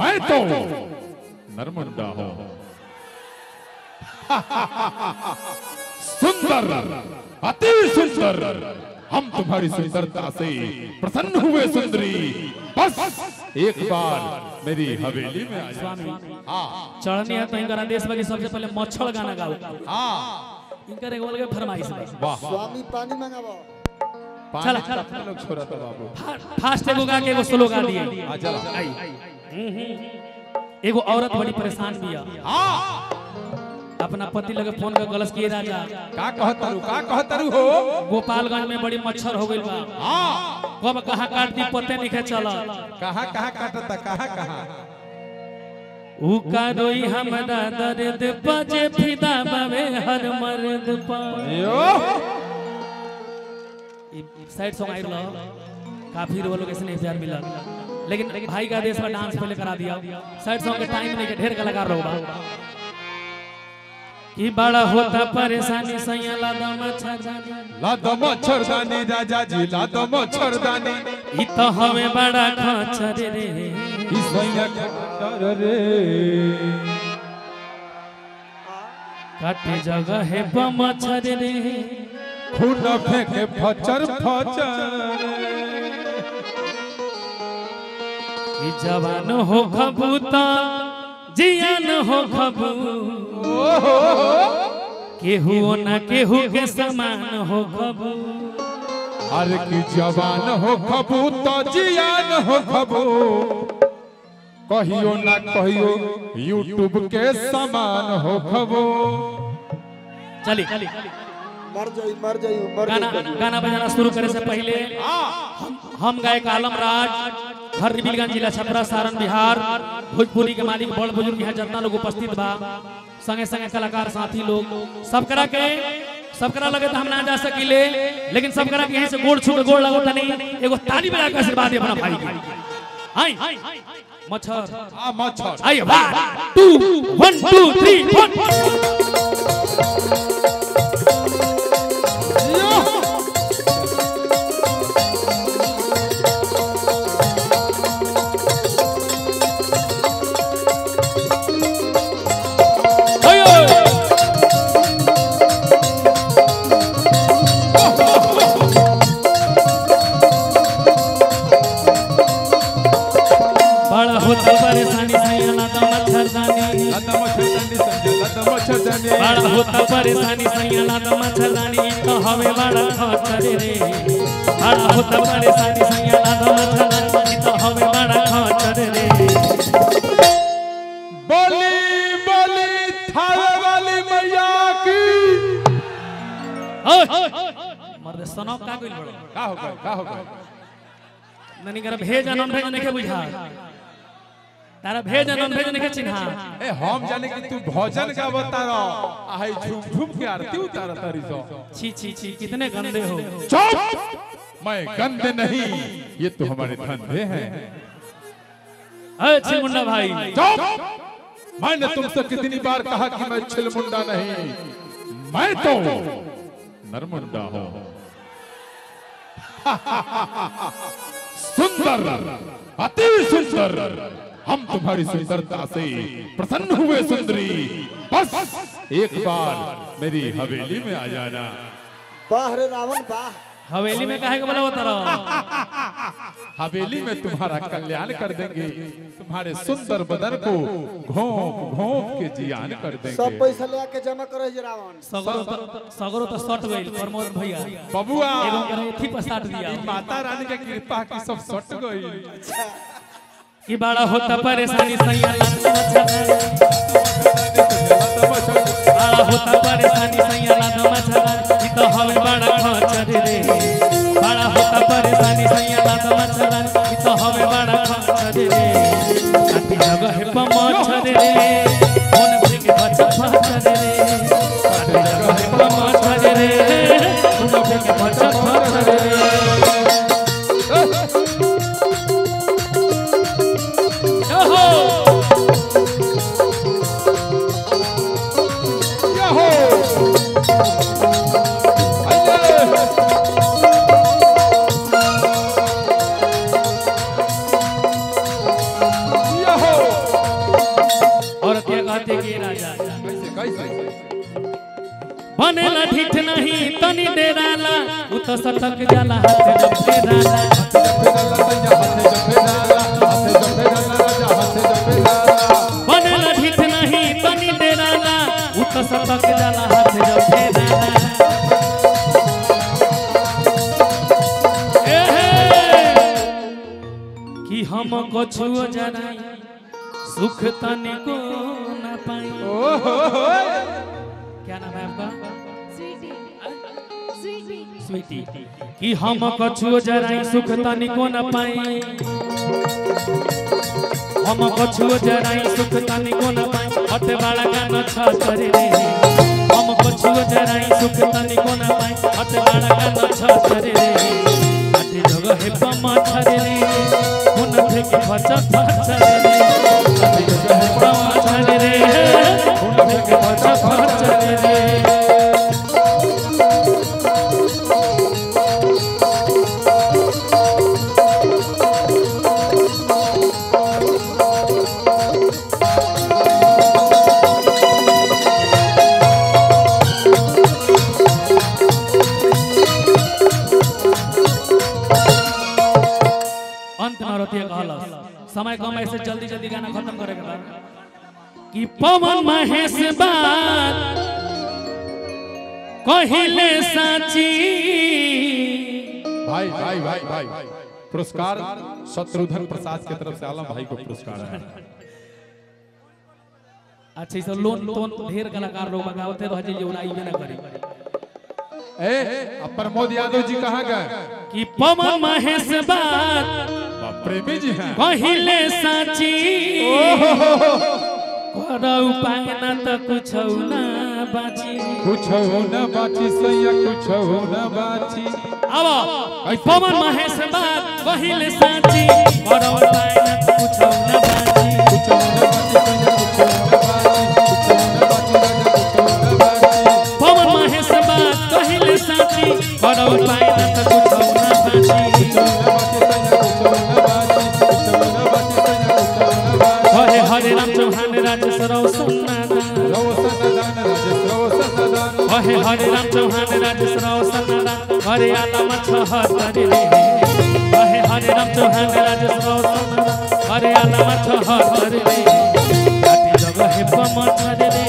मैं तो नरमुंडा हूं सुंदर अति सुंदर हम तुम्हारी सुंदरता से प्रसन्न हुए सुंदरी बस एक बार मेरी हवेली में आ जाओ हाँ चढ़नी है तो इनका देश में सबसे पहले मच्छर गाना गाओ हाँ इनकर एगो अलग फरमाइश बा वाह स्वामी पानी मंगावो पानी चला, तो चला। अपने लोग छोड़ा था बाबू फा- फास्ट एगो गा के एगो स्लो गा दिए हाँ चला एगो औरत बड़ी परेशान बिया हाँ अपना पति लगे फोन कर गलस किए राजा का कहतरू का कहतरू हो गोपालगंज में बड़ी मच्छर हो गइल बा हाँ कब कहाँ काट दी पते नहीं चला कहाँ कहाँ काटता कहाँ कहाँ ऊ का रोई हमरा दर्द बजे फिदा बावे हर मर्द पा यो साइड सॉन्ग आई लो काफी वो लोग इसने प्यार मिला लेकिन भाई का देश में डांस पहले करा दिया साइड सॉन्ग के टाइम नहीं के ढेर कलाकार लोग बा कि बड़ा होता परेशानी सैया लादा मच्छरदानी लादो मच्छरदानी राजा जी लादो मच्छरदानी ई तो हमें बड़ा खचर रे इस भैया के डर रे काटे जगह है प मच्छर रे खून फेंके फचर फचर ई जवान हो खबूता जियान हो खबू केहू ना केहू के समान हो खबू हर की जवान हो खबू तो जियान हो खबू कहियो ना कहियो यूट्यूब के समान हो खबू चली मर जाई मर जाई मर गाना जाई गाना बजाना शुरू करे से पहले हम हम गायक आलम राज हर रिबिलगंज जिला छपरा सारण बिहार भोजपुरी के मालिक बड़ बुजुर्ग यहाँ जितना लोग उपस्थित बा संगे संगे कलाकार साथी लोग सब करा के सब करा लगे तो हम ना जा सकीले लेकिन सब करा के यहीं से गोड़ छू के गोड़ लगो तनी एगो ताली बजा के आशीर्वाद दे अपना भाई के आई मच्छर आ मच्छर आइए one two one two three one बड़ा होता परेशानी सैया तो मच्छरदानी लता मच्छरदानी समझे लता मच्छरदानी बड़ा होता परेशानी सैया तो मच्छरदानी तो हमें बड़ा खचर रे बड़ा होता परेशानी सैया तो मच्छरदानी तो हमें बड़ा खचर रे बोली बोली थावे वाली मैया की मर्द सनो का कइल बड़ो का हो गए का हो गए ननी कर भेज नॉन भेज नहीं के बुझा तारा भेज नॉन भेज नहीं के चिन्हा ए हम जाने कि तू भजन गावता रहो आई झूम झूम के आरती उतार तारी सो छी छी छी कितने गंदे हो चुप मैं गंदे नहीं ये तो हमारे धंधे हैं अरे मुंडा भाई चुप मैंने तुमसे कितनी बार कहा कि मैं छिलमुंडा नहीं मैं तो नरमुंडा हूँ सुंदर अति सुंदर हम तुम्हारी सुंदरता से प्रसन्न हुए सुंदरी बस एक बार मेरी हवेली में आ जाना वाह रे रावण वाह हवेली में काहे के बोला होता रहो हवेली में तुम्हारा कल्याण कर देंगे तुम्हारे सुंदर बदन को घोंप घोंप के जियान कर सब देंगे पैसा ले के जमा करे जे रावण सगरो तो सगरो तो सट गइल प्रमोद भैया बबुआ एगो करे थी पर साट दिया माता रानी के कृपा की सब सट गई कि बड़ा होता परेशानी सैया बड़ा होता परेशानी सैया लादो मच्छर ई तो हमें बड़ा खचर रे बड़ा होता परेशानी सैया लादो मच्छर ई तो हमें बड़ा खचर रे काटी जगह है प मच्छर रे फोन पे के बच्चा फचर रे काटी जगह है प मच्छर रे फोन पे के बच्चा फचर रे ओहो याहो अये याहो राजा कैसे कैसे बनेला ढीठ नहीं तनी डेराला उ तो सटक जाला हाथ जब फेराला बनेला ढीठ नहीं तनी डेराला उ तो सटक जाला हाथ जब फेराला ए हे कि हम कछुओ जराई सुख तने को न पाई क्या नाम है आपका स्वीटी कि हम कछुओ जराई सुख तनिको न पाई हम कछुओ जराई सुख तनिको न पाई हट बाड़ा गान छ करे रे हम कछुओ जराई सुख तनिको न पाई हट बाड़ा गान छ करे रे हट जगह हे पमा छरे रे कोन থেকে ফচ ফচরে রে হট জগহ হে পमा छरे रे কোন থেকে ফচ ফচরে রে अंत में रतिया कहलस समय कम ऐसे जल्दी जल्दी गाना खत्म करे के बाद कि पवन महेश बात कहिले साची भाई भाई भाई भाई पुरस्कार शत्रुघ्न प्रसाद की तरफ से आलम भाई को पुरस्कार है अच्छा इस लोन तोन ढेर कलाकार लोग बगावते रह जे उड़ाई में ना करी ए अब प्रमोद यादव जी कहाँ गए कि पवन महेश बात बाप प्रेमी जी हैं कहिले साची कर उपाय ना त कुछ ना बाची कुछ न बाची सैया कुछ न बाची अब पवन महेश बात कहिले साची कर उपाय ना त कुछ ना बाची कुछ न बाची सैया कुछ न बाची कुछ न बाची कुछ न बाची पवन महेश बात कहिले साची कर उपाय ना त कुछ ना बाची कुछ न बाची सैया कुछ न बाची कुछ न बाची सैया कुछ न बाची हरे हरे राम चौहान राज सरौ सन्नादा रवसन दान राज रवसन दान हरे हरे राम चौहान राज सरौ सन्नादा हरे आलम छहतर रे हरे हरे राम चौहान राज सरौ सन्नादा हरे आलम छहतर रे काटी जगह हे पमचर रे